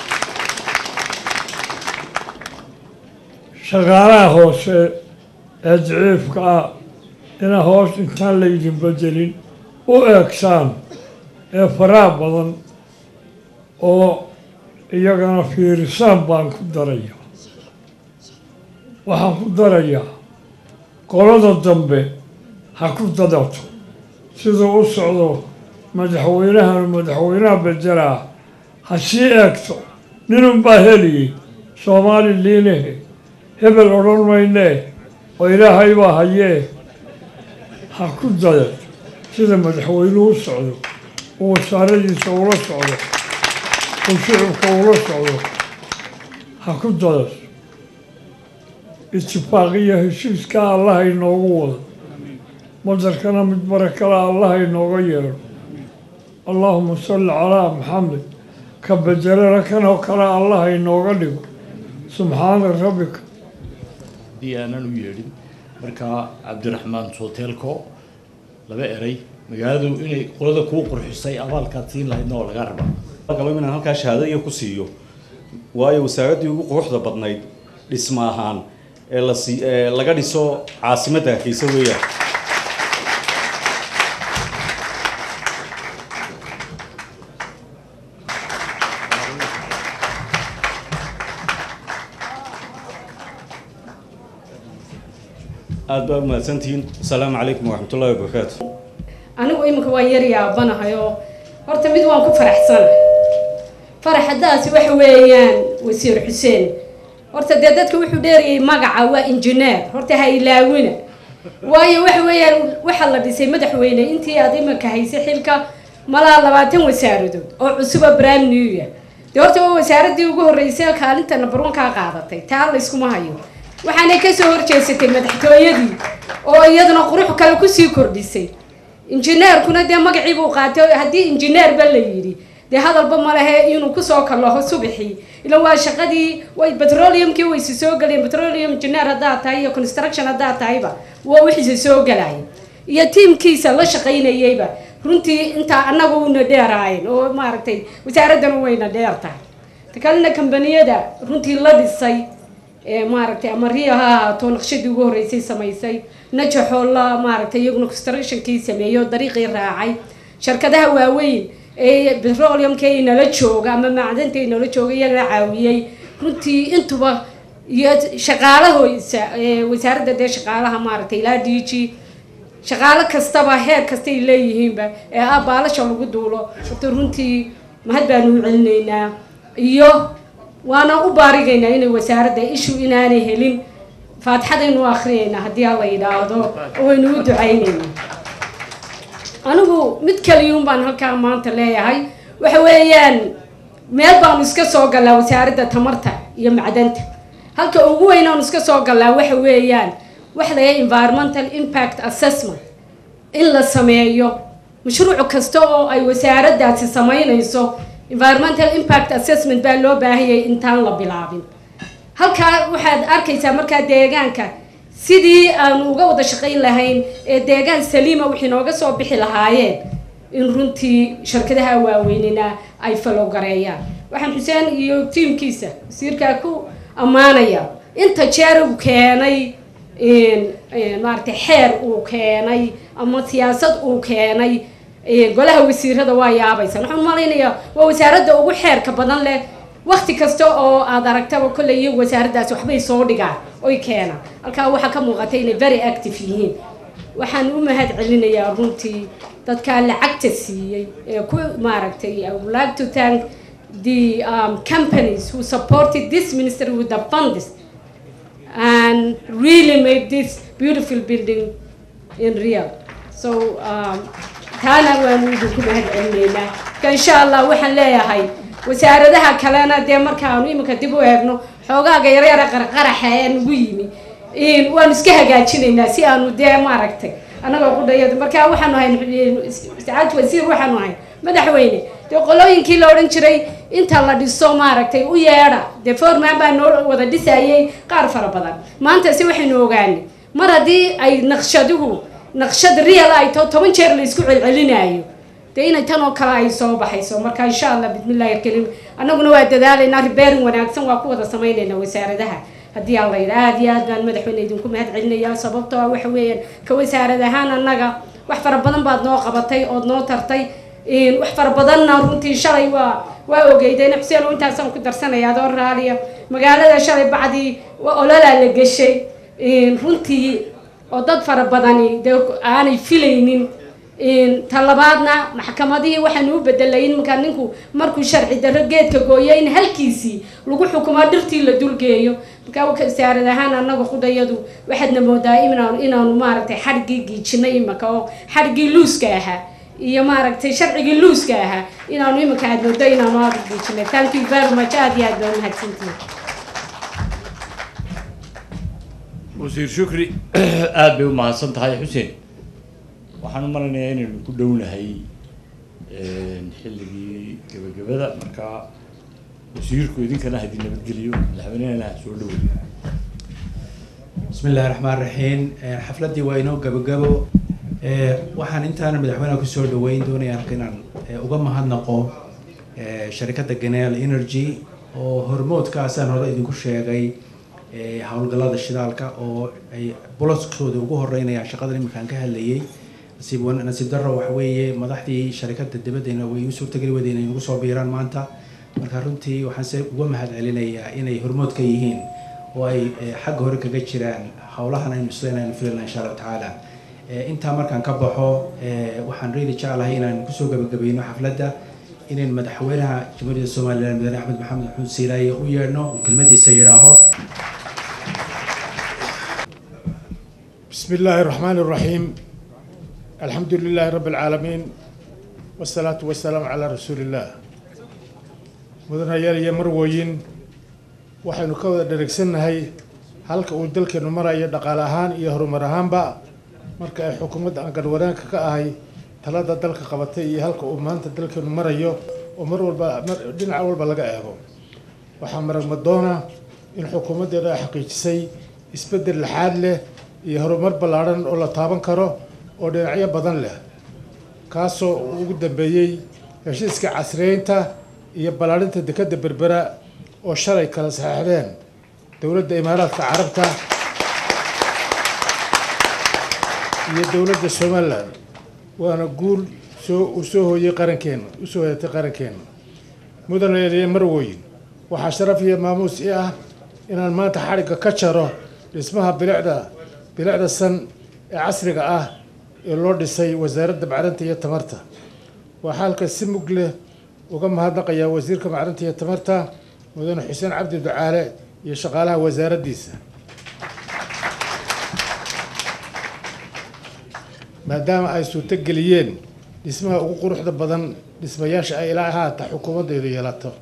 shaqaalaha hoose ee daciifka ah ina hoos intaan laydin bedelin u eegsaan ee faraha badan oo iyagana fiirisaan baan ku daraya waxaan ku darayaa qolada dambe ha ku dadato siduu u socdo madaxweynahan madaxweynaha bedelaa ha sii eegto ninunbaa heliyey soomaali liinehe hebel odhan maynee oo ilaahay baa hayee ha ku dadato sida madaxweynuhu u socdo uu wasaaradiisa ula socdo uu shicibka ula socdo ha ku dadato itifaaqiyo heshiiska allaha inoogu wado madarkana mid barakala allaha inooga yeedho allaahuma salli calaa maxamed ka bedelana kanoo kale allaha inooga dhigo subxaana rabbika haddii aanan u yeedhin markaa cabdiraxmaan sooteelko laba eray magaaladu inay qolada kuu qurxisay abaalkaad siin lahaydna oo laga rabaa galo inaan halkaa shahaado iyo ku siiyo waayo wasaaraddii ugu quruxda badnayd dhisma ahaan ee la sii ee laga dhiso caasimadda hargeysa weeyaan aad baa umahadsantihiin asalaamu calaykum waraxmat ullahi wabarakaatu anigu iminka waan yar yaabanahay oo horta mid waan ku faraxsanahay faraxadaasi waxa weeyaan wasiir xuseen horta dee dadka wuxuu dheerayay magaca waa injineer horta ha ilaawina waayo waxa weeyaan waxaa la dhisay madaxweyne intii aad iminka haysay xilka malaa labaatan wasaaradood oo cusuba brime new year dee horta waa wasaaradii ugu horreysay kaalinta number one kaa qaadatay taa layskuma hayo waxaanay kasoo horjeesatay madaxtooyadii oo iyaduna qurux kale kusii kordhisay injineerkuna dee magacii buu qaatay haddii injineerba la yidhi dee hadalba ma lehe inuu kusoo kalaho subaxii ila waa shaqadii way petroleumkii waysi soo galeen petroleum engineer haddaad tahay iyo construction haddaad tahayba waa wixiisa soo galaya iyo tiimkiisa la shaqaynayayba runtii intaa annaga una dheeraayeen oo maaragtay wasaaraddan wayna dheer tahay ta kalena kambaniyada runtii la dhisay ee maaragtay ama riya ha ahaato naqshadii ugu horreysay samaysay najaxoo la maaragtay iyaguna constructionkii sameeyo dariiqii raacay shirkadaha waaweyn ee petroleumka ay nala jooga ama macdanta ay nala jooga iyagana caawiyey runtii intuba iyo shaqaalahoysa ee wasaaradda dee shaqaalaha maaragtay ilaa d g shaqaalo kastaba heer kastay leeyihiinba ee ah baalasha lagu duulo horta runtii mahad baanu u celinaynaa iyo waana u baarigaynaa inay wasaaradda ishu inaanay helin faatixadaynu akhriyaynaa haddii alla yidhaahdo oo waynu u ducaynaynaa anigu mid kaliyuun baan halkaa maanta leeyahay waxa weeyaan meel baanu iska soo gallaa wasaaradda tamarta iyo macdanta halka ugu weyn aanu iska soo gallaa waxa weeyaan waxa la environmental impact assessment in la sameeyo mashruuc kasta oo ay wasaaraddaasi samaynayso environmental impact assessment baa loo baahayay intaan la bilaabin halkaa waxaad arkaysaa markaa deegaanka sidii aanu uga wada shaqayn lahayn ee deegaan saliima wixii nooga soo bixi lahaayeen in runtii shirkadaha waaweynina ay falogareeyaan waxaan xuseen iyo tiimkiisa wasiirkaa ku ammaanaya inta jeer uu keenay maaragtay xeer uu keenay ama siyaasad uu keenay golaha wasiirada waa yaabaysan waxaan malaynayaa waa wasaaradda ugu xeerka badan leh wakti kasta oo aad aragtaba kolley iyo wasaaraddaasi waxbay soo dhigaan oy keenaan halkaa waxaa ka muuqata inay very active yihiin waxaan u mahad celinayaa runtii dadkaa lacagta siiyey ee ku maaragtay I would like to thank the um, companies who supported this ministry with the funds and really made this beautiful building in real so um, taana waanu idinku mahad celinaynaa marka insha allah waxaan leeyahay wasaaradaha kalena dee markaanu iminka dib u eegno xoogaaga yaryara qarqaraxa ee nagu yimi in waanu iska hagaajinaynaa si aanu dee maaragtay annagoo qudhayada marka waxaanu ahayn sacaad wasiir waxaanu ahayn madaxweyne dee qolooyinkii la odhan jiray inta la dhiso maaragtay u yeedha dee foorman baa noo wada dhisayay qaar fara badan maantase waxaynu ogaanay mar haddii ay naqshaduhu naqshad real ay tao toban jeer la isku celcelinaayo dee inay tan oo kale ay soo baxayso marka insha allah bismillahi alkarim annaguna waa dadaalaynaa ribeerin wanaagsan waa ku wada samaynaynaa wasaaradaha haddii aan la yidha aada iyo aad baan madaxweyne idinku mahad celinayaa sababtoo ah waxa weeyaan ka wasaarad ahaan annaga wax fara badan baad noo qabatay ood noo tartay wax fara badanna runtii shalay waa waa ogeydeen xuseen oo intaasaan ku darsanaya adoo raaliya magaalada shalay bacdii ololaa la geshay runtii oo dad fara badani dee aanay filaynin talabaadna maxkamadihii waxaanu u bedelay in markaa ninku markuu sharci darro geedka gooyo in halkiisii lagu xukumo dhirtii la dulgeeyo markaa wasaarad ahaan annaga qudayadu waxaadna moodaa inaanu inaanu maaragtay xadhigii giijinay imika oo xadhigii luuska ahaa iyo maaragtay sharcigii luuska ahaa inaanu imika aad moodo inaanu aada u giijinay thank you very much aada iyo aad baa mahadsantihin wasiir shukri aada bay u mahadsan tahay xuseen waxaan u maleynayaa inaynu ku dhownahay xilligii gebagabada marka wasiirku idinkana hadii nabadgeliyo madaxweynehana ha soo dhaweey بسم الله الرحمن الرحيم xafladii waa inoo gabagabo waxaan intaana madaxweynaha kusoo dhaweyn doonaya halka inaan uga mahadnaqo sharikadda ganel energy oo hormoodkaasaan hore idinku sheegay howlgallada shidaalka oo ay boloskooda ugu horeynayaan shaqadan iminkaan ka hadlayay nasiib nasiib darro waxa weeye madaxdii sharikadda dibaddeena way u suurtageli wadeen inay nagu soo biiraan maanta marka runtii waxaan se uga mahad celinayaa inay hormood ka yihiin oo ay xagga hore kaga jiraan howlahan aynu isleynaynu filana insha allahu tacaala intaa markaan ka baxo waxaan really jeclahay inaan kusoo gabagabayno xafladda inaan madaxweynaha jamhuuriyadda somaliland mudane axmed maxamed maxamuud siilaaye u yeedhno uu kelmadiisa yidhaaho بسم الله الرحمن الرحيم الحمد لله رب العالمين والصلاة والسلام على رسول الله مدن يا مروين waxaynu ka wada dheregsannahay halka uu dalkeenu marayo dhaqaale ahaan iyo horumar ahaanba marka ay xukuumadda aan garwaraanka ka ahay talada dalka qabatay iyo halka uu maanta dalkeenu marayo oo mar walba dhinac walba laga eego waxaa maragmadoona in xukuumaddeedu ay xaqiijisay isbeddel laxaad leh iyo horumar ballaadhan oo la taaban karo oo dhinacyo badan leh kaasoo ugu dambeeyey heshiiska casriyeynta iyo ballaadhinta dekedda berbera oo shalay kala saxeixdeen dowladda imaaraadka carabta iyo dowladda somalilan waana guul soo uu soo hooyey qarankeena usoo hoyatay qarankeena mudan leeliye marwoyin waxaa sharaf iyo maamuus i ah inaan maanta xadhigga ka jaro dhismaha bilicda bilicda san ee casriga ah ee loo dhisay wasaaradda macdanta iyo tamarta waxaa halka si mug leh uga mahadnaqayaa wasiirka macdanta iyo tamarta mudane xuseen cabdi ducaale iyo shaqaalaha wasaaraddiisa maadaama ay suurto geliyeen dhismaha ugu quruxda badan dhismayaasha ay ilaa haata xukuumaddeedu yeelato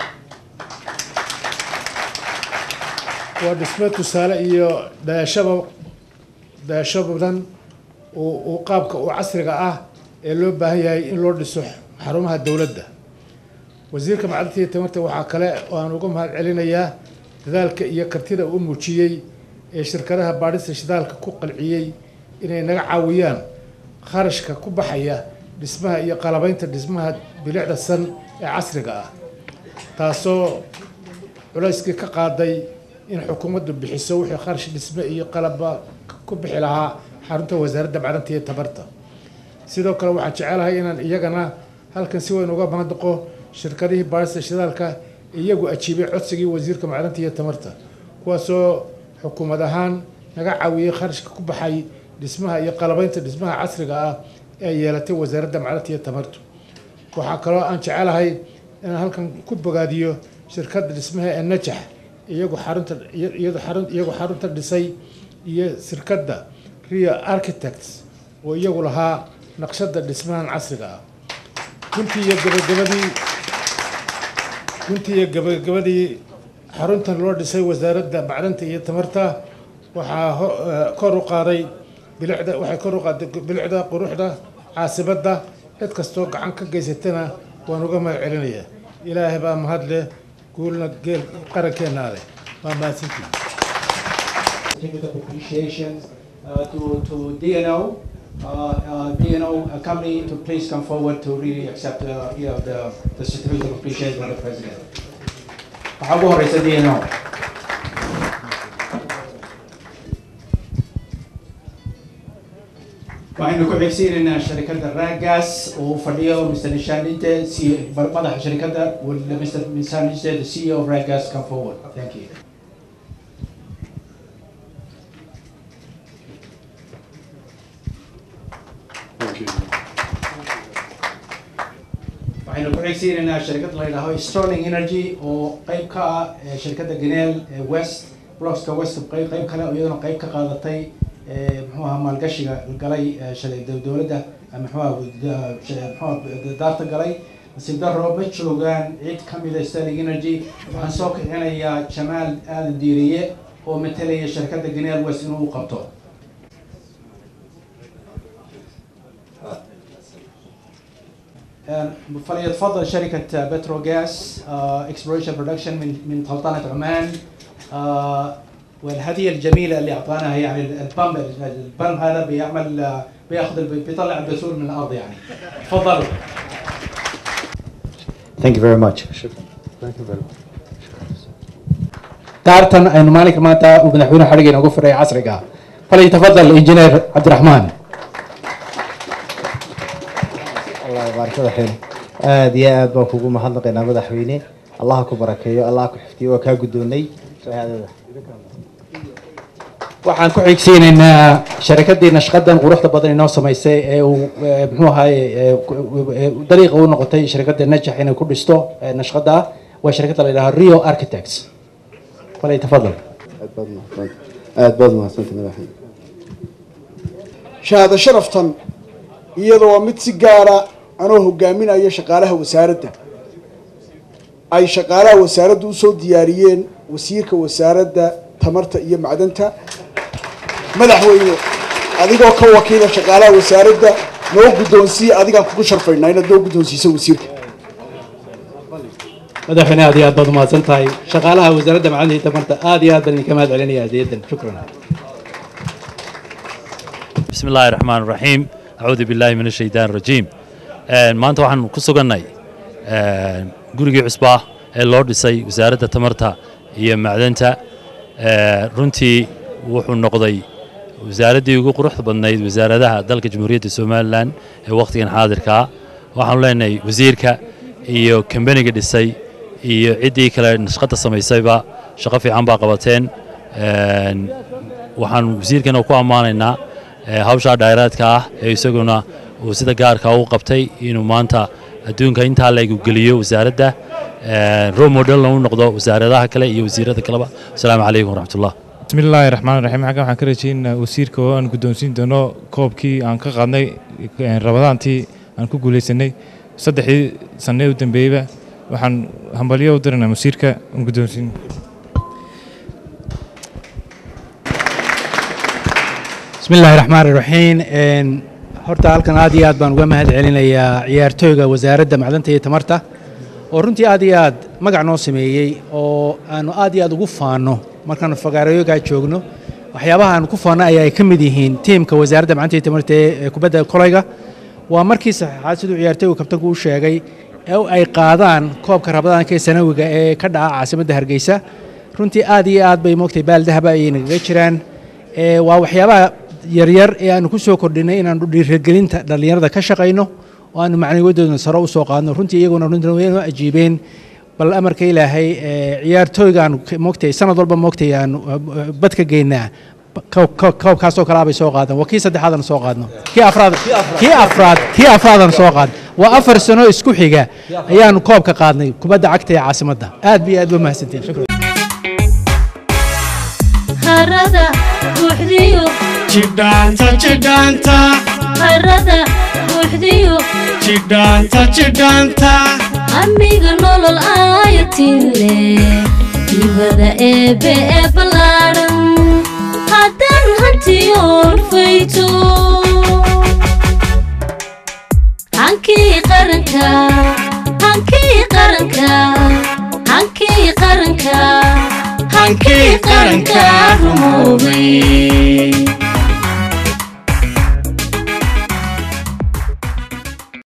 waa dhismo tusaale iyo dayashaba dayasho badan uu qaabka uu casriga ah ee loo baahan yahay in loo dhiso xarumaha dowladda wasiirka macdanta iyo tamarta waxaa kale oo aan uga mahad celinayaa dadaalka iyo kartida uu muujiyey ee shirkadaha baadhista shidaalka ku qalciyey inay naga caawiyaan kharashka ku baxaya dhismaha iyo qalabaynta dhismaha bilicda san ee casriga ah taasoo culayskii ka qaaday in xukuumaddu bixiso wixii kharash dhisme iyo qalaba ku bixi lahaa xarunta wasaaradda macdanta iyo tamarta sidoo kale waxaan jecelahay inaan iyagana halkan si weyn uga mahadnaqo shirkadihii baadhista shidaalka iyagu ajiibay codsigii wasiirka macdanta iyo tamarta kuwaasoo xukuumad ahaan naga caawiyey kharashka ku baxay dhismaha iyo qalabaynta dhismaha casriga ah ee yeelatay wasaaradda macdanta iyo tamartu waxaa kaloo aan jecelahay inaan halkan ku bogaadiyo shirkadda dhismaha ee najax iyagu xarunta iyadu xarun iyagu xarunta dhisay iyo shirkadda rio architects oo iyagu lahaa naqshadda dhismahan casriga ah guntii iyo gabagabadii guntii iyo gabagabadii xaruntan loo dhisay wasaaradda macdanta iyo tamarta waxaa ho- eh, kor u qaaday bilicda waxay kor u qaaday bilicda quruxda caasimadda cid kastoo gacan ka geysatana waan uga mahad celinayaa ilaahay baa mahad leh guulna geel qarankeenna leh waa mahadsantihin with appreciation uh, to, to DNO, uh, uh, DNO uh, company to please come forward to really accept uh, you know, the, the certificate of appreciation from the president. Waxaa ugu horeysa DNO. waxaynu ku xigsiinaynaa sharikadda Ragas oo fadhiyo Mr. Nishanite, C- madaxa sharikadda, will Mr. Nishanite, the CEO of Ragas, come forward. Thank you. waxaynu ku xigsiinaynaa shirkad la yidhaaho Sterling Energy oo qayb ka ah eh, shirkadda Genel ee West Blocks-ka West qayb qayb kale oo iyaduna qayb ka qaadatay eh, muxuu ahaa maalgashiga galay eh, shalay dow- dowladda eh, muxuu ahaa da- sha- muxuu ahaa daarta galay nasiib darro ma joogaan cid ka mid ah Sterling Energy waxaan soo kicinayaa Jamaal Aadan Diiriye oo matalaya shirkadda Genel West inuu u qabto فليتفضل شركة بتروغاز اكسبلوريشن برودكشن من من سلطنة عمان آه، والهدية الجميلة اللي أعطانا يعني البامب البامب هذا بيعمل آه، بياخذ الب- بيطلع البثور من الأرض يعني تفضلوا Thank you very much. Thank you very much. daartan aynu maalinka maanta uu madaxweyne xadhigayna ugu firay casriga falyatafadal injineer cabdiraxmaan الله يبارك فيك aad iyo aad baan kugu mahadnaqaynaa madaxweyne allah ha ku barakeeyo allah ha ku xifdiyo waa kaa guddoonnay shahaadada waxaan ku xigsiinaynaa sharikaddii nashqadan quruxda badan inoo samaysay ee uu eh, muxuu ahaaye eh, ku- eh, dariiqa u noqotay shirkadda najax inay ku dhisto eh, nashqada ah waa shirkadda la yidhaha rio architects falyatafadal aad baad mahadsantahay aad baad mahadsantahay madaxweyne shahaado sharaftan iyada waa mid si gaara anoo hogaaminaya shaqaalaha wasaaradda ay shaqaalaha wasaaraddu usoo diyaariyeen wasiirka wasaaradda tamarta iyo macdanta madaxweyne adigoo ka wakiila shaqaalaha wasaaradda noo guddoonsiiya adigaan kugu sharfaynaa inaad noo guddoonsiiso wasiirka madaxweyne aad iyo aad baad umahadsan tahay shaqaalaha wasaaradda macallinta iyo tamarta aad iyo aad baan idinka mahad celinaya hadiyadan shukran بسم الله الرحمن الرحيم أعوذ بالله من الشيطان الرجيم آه، maanta waxaan ku sugannay آه، gurigii cusbaa ee loo dhisay wasaaradda tamarta iyo macdanta آه، runtii wuxuu noqday wasaaraddii ugu quruxda badnayd wasaaradaha dalka jamhuuriyadda somalilan ee wakhtigan xaadirka ah waxaanu leenahay wasiirka iyo kambaniga dhisay iyo ciddii kale nashqadda samaysayba shaqo fiican baa qabateen Een, waxaan wasiirkana ku ammaanaynaa ee, hawshaa dhayraadka ah ee isaguna uu sida gaarka u qabtay inuu maanta adduunka intaa leegu geliyo wasaaradda role modelna u noqdo wasaaradaha kale iyo wasiirada kaleba asalaamu calaykum waraxmatullah بسم الله الرحمن الرحيم xaggan waxaan ka rajaynaynaa wasiirka oo aan guddoonsiin doono koobkii aan ka qaadnay eh, rabadaantii aan ku guuleysanay saddexdii sanne u dambeeyeyba waxaan hambalyo u diraynaa wasiirka aan guddoonsiin بسم الله الرحمن الرحيم إن horta halkan aad iyo aad baan uga mahad celinayaa ciyaartooyga wasaaradda macdanta iyo tamarta oo runtii aad iyo aad magac noo sameeyey oo aanu aad iyo aad ugu faano markaanu fagaarayogaa joogno waxyaabaha aanu ku faano ayaa ay ka mid yihiin tiimka wasaaradda macdanta iyo tamarta ee ee kubadda kolayga waa markii saxaxaad siduu ciyaartooygu kabtanku u sheegay ee ay qaadaan koobka rabadaanka ee sanawiga ee ka dhaca caasimadda hargeysa runtii aad iyo aad bay moogtay baaldahaba ayay nagaga jiraan ee waa waxyaabaha yaryar ee aanu ku soo kordhinay inaanu dhiirigelinta dhallinyarada ka shaqayno oo aanu macnawiyadoodna sare u soo qaadno runtii iyaguna runtii way noo ajiibeen bal amarka ilaahay ee ciyaartooyga aanu ka- moogtay sanad walba moogtay aanu eh, bad ka geynaa koob- koob- koobkaasoo kale abay soo qaadan waa kii saddexaad aan soo qaadno kii afraad kii afraad kii afraad aan soo qaadno waa afar sano isku xiga ayaanu koobka qaadnay kubadda cagta ee caasimadda aad iyo aad ba mahadsantiin shukran harada buuxdiyo jidhaanta jidhaanta harada buuxdiyo jidhaanta jidhaanta amiga nolol aayatile ibada eebe ee ballaadhan haddaan hantiyoon fayto hankii qaranka hankii qaranka hankii qaranka hankii qaranka rumoobay